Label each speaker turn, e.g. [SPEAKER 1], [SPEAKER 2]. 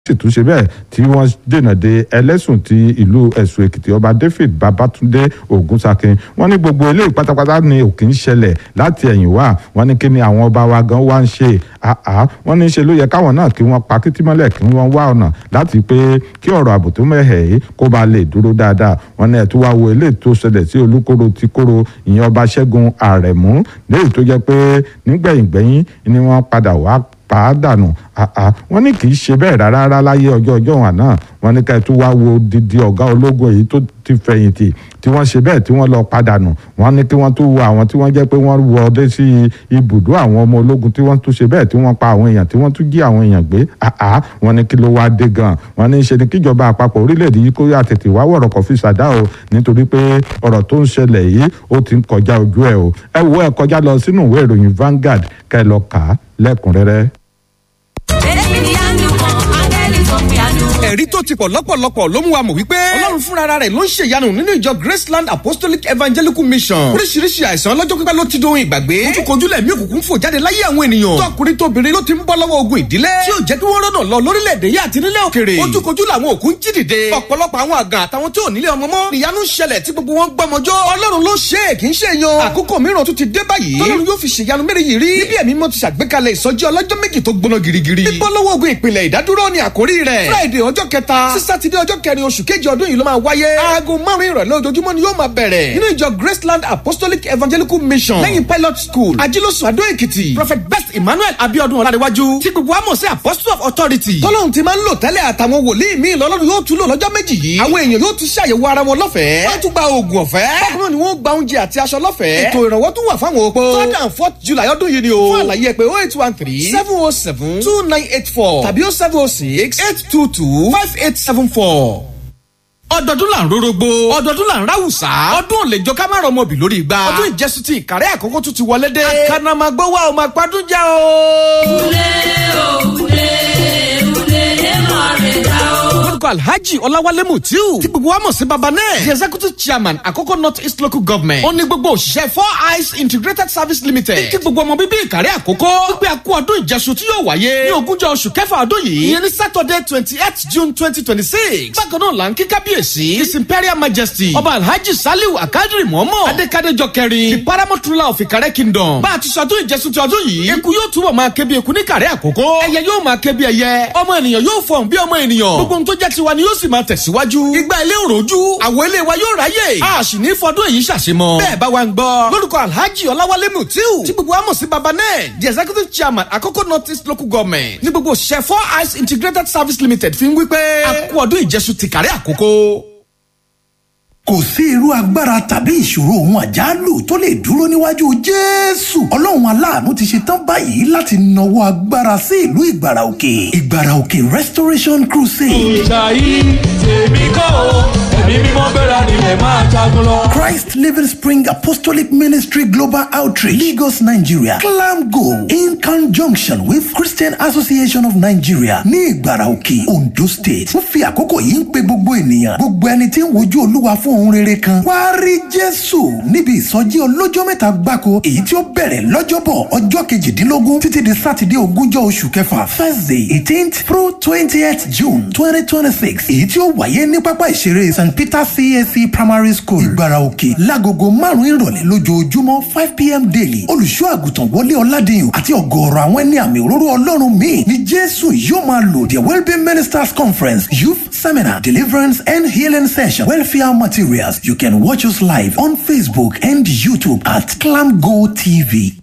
[SPEAKER 1] sì tún ṣe bẹ́ẹ̀ tí wọ́n dènà de ẹlẹ́sùn ti ìlú ẹ̀sùn èkìtì ọba david babatunde ogunsakin wọ́n ní gbogbo eléyìí pátápátá ni òkè ń ṣẹlẹ̀ láti ẹ̀yìn wá wọ́n ní kí ni àwọn ọba wa gan wá ń ṣe àá wọ́n ní ṣe ló yẹ káwọn náà kí wọ́n pa kìtìmọ́lẹ̀ kí wọ́n wá ọ̀nà láti pé kí ọ̀rọ̀ ààbò tó mẹ́hẹ̀ yìí kó ba lè dúró dáadáa wọ́n ní ẹ̀tún wá wo eléyìí tó ṣẹlẹ̀ sí olúkóró ti kóró ìyẹn ọba ṣẹ́gun àrẹ̀mú léyìí tó jẹ́ pé nígbẹ̀yìngbẹ̀yìn ni wọ́n padà wá pa á dànù àá wọ́n ní kì í ṣe bẹ́ẹ̀ rárá rárá láyé ọjọ́ ọjọ́ wọn náà wọ́n ní ká ẹ tún wá wo didi ọ̀gá ológun èyí tó ti fẹ̀yìntì tí wọ́n ṣe bẹ́ẹ̀ tí wọ́n lọ padànù wọ́n ní kí wọ́n tún wo àwọn tí wọ́n jẹ́ pé wọ́n wọ ọdẹ sí ibùdó àwọn ọmọ ológun tí wọ́n tún ṣe bẹ́ẹ̀ tí wọ́n pa àwọn èèyàn tí wọ́n tún jí àwọn èèyàn gbé àá wọ́n ní kí ló wá dé gan wọ́n ní ṣe ni kíjọba àpapọ̀ orílẹ̀-èdè yìí kó yà tètè wá wọ̀rọ̀ kọfí ṣàdá o nítorí pé ọ̀rọ̀ tó ń ṣẹlẹ̀ yìí ó ti ń kọjá ojú ẹ̀ o ẹ wo ẹ kọjá lọ sínú ìwé ìròyìn Vanguard kẹ́ lọ kà á lẹ́kùnrẹ́rẹ́.
[SPEAKER 2] ẹ̀rí tó ti pọ̀ lọ́pọ̀lọpọ̀ ló mú wa mọ̀ wípé ọlọ́run fúnra rẹ̀ ló ń ṣèyanu nínú ìjọ graceland apostolic evangelical mission oríṣiríṣi àìsàn ọlọ́jọ́ pípẹ́ ló ti dohun ìgbàgbé ojúkojúlẹ̀ mí òkùnkùn fò jáde láyé àwọn ènìyàn tọkùnrin tóbìnrin ló ti ń bọ́ lọ́wọ́ ogun ìdílé tí ò jẹ́ kí wọ́n rọ́nà lọ lórílẹ̀‐èdè yìí àti nílẹ̀ òkèrè ojúkojú làwọn òkú ń jí dìde ọ̀pọ̀lọpọ̀ àwọn àgàn àtàwọn tí ò nílé ọmọ mọ́ ìyanu ṣẹlẹ̀ tí gbogbo wọn gbọmọjọ́ ọlọ́run ló ṣe é kì í ṣe yan àkókò mìíràn tún ti dé báyìí tọ́lọ́run yóò fi ṣèyanu mẹ́rin yìí rí níbi ẹ̀mí mọ́ ti ṣàgbékalẹ̀ ìsọjí ọlọ́jọ́ méjì tó gbóná girigiri bíbọ́ lọ́wọ́ ogun ìpìlẹ̀ ìdádúró ni àkórí rẹ̀ friday ọjọ́ kẹta sí sátidé ọjọ́ kẹrin oṣù kejì ọdún yìí ló máa wáyé. aago márùn ìrọ̀lẹ́ ojoojúmọ́ ni yóò máa bẹ̀rẹ̀. nínú ìjọ graceland apostolic evangelical mission lẹ́yìn pilot school ajílósùn adó èkìtì prophet best emmanuel abiodun ọ̀làdéwájú tí gbogbo àmọ̀ sí apostle of authority. tọ́lọ́hún ti máa ń lò tẹ́lẹ̀ àtàwọn wòlíì míì lọ́lọ́run yóò tún lò lọ́jọ́ méjì yìí. àwọn èèyàn yóò tún ṣàyẹ̀wò ara wọn lọ́fẹ̀ẹ́. wọ́n tún gba oògùn ọ̀fẹ́. bákan náà ni wọ́n gba oúnjẹ àti aṣọ lọ́fẹ̀ẹ́. ètò ìrànwọ́ tún wà fáwọn opó. third and fourth july ọdún yìí ni o. fún àlàyé ẹ pé oh eight one three seven oh seven two nine eight four tàbí oh seven oh six eight two two five eight seven four ọdọọdún là ń rorogbo ọdọọdún là ń ráwùsá ọdún ò lè jọ ká má rọmọ bì lórí igba ọdún ìjẹsùn ti ìkàrẹ́ àkókò tún ti wọlé dé àkànnàmọ́gbó wa ò máa padùn já o.
[SPEAKER 3] Ule o ule ule emo reda o.
[SPEAKER 2] lórúkọ alhaji ọláwálé mutiu tí gbogbo wa mọ̀ sí baba náà the executive chairman àkókò north east local government ó ní gbogbo òṣìṣẹ́ four eyes integrated service limited kí gbogbo ọmọ bíbí ìkàrẹ́ àkókò wípé a kú ọdún ìjẹsùn tí yóò wáyé ní ogúnjọ́ oṣù kẹfà ọdún yìí ìyẹn ní saturday twenty eight june twenty twenty six bákan náà là ń kí kábíyèsí his imperial majesty ọba alhaji saliu akadiri mọ́mọ́ adékadéjọ kẹrin the paramount ruler of ìkàrẹ́ kingdom bá a ti sọdún ìjẹsùn ti ọdún yìí eku yóò túbọ̀ máa ké bí eku ní ìkàrẹ́ àkókò ẹyẹ yóò máa ké bí ẹyẹ ọmọ ènìyàn yóò fọhùn bí ọmọ ènìyàn gbogbo ohun tó jẹ́ tiwa ni yóò sì máa tẹ̀síwájú igba ilé òròjú àwọn ilé wa yóò ráyè a sì ní fọdún èyí ṣàṣemọ bẹ́ẹ̀ bá wa ń gbọ́ lórúkọ alhaji ọláwálé mutiu tí gbogbo wa mọ̀ sí baba náà the executive chairman àkókò north east local government ní gbogbo òṣìṣẹ́ four eyes integrated service limited fi ń wí pé a kú ọdún ìjẹsùn tìkàrẹ́ àkókò
[SPEAKER 4] kò sí irú agbára tàbí ìṣòro ohun àjálù tó lè dúró níwájú jésù ọlọ́run aláàánú ti ṣe tán báyìí láti nawọ́ agbára sí ìlú ìgbàrà òkè ìgbàrà òkè restoration crusade.
[SPEAKER 5] ìṣàyí tèmi kọ́ o ẹ̀mí mímọ́ bẹ̀rẹ̀ nílẹ̀ máa jagun lọ.
[SPEAKER 4] Christ Living Spring Apostolic Ministry Global Outreach, Lagos, Nigeria. Clam Go in conjunction with Christian Association of Nigeria ní Ìgbàrà Òkè, Ondo State. Wọ́n fi àkókò yìí ń pe gbogbo ènìyàn. Gbogbo ẹni tí ń wojú Olúwa fún ohun rere kan. Wá rí Jésù níbi ìsọjí ọlọ́jọ́ mẹ́ta gbáko èyí tí ó bẹ̀rẹ̀ lọ́jọ́bọ̀ ọjọ́ kejìdínlógún títí di Sátidé ogúnjọ́ oṣù kẹfà Thursday eighteenth through twentieth June twenty twenty six èyí tí ó wáyé ní pápá ìṣeré St Peter CAC Primary School Ìgbàrà Òkè lágogo márùn-ún ìrọ̀lẹ́ lójoojúmọ́ five pm daily olùṣọ́ àgùntàn wọlé ọ̀làdìyàn àti ọ̀gọ̀ọ̀rọ̀ àwọn ẹni àmì òróró ọlọ́run míì ni jésù yóò máa lò the wellbeing ministers conference youth seminar deliverance and healing session welfare materials you can watch us live on facebook and youtube at clamgo tv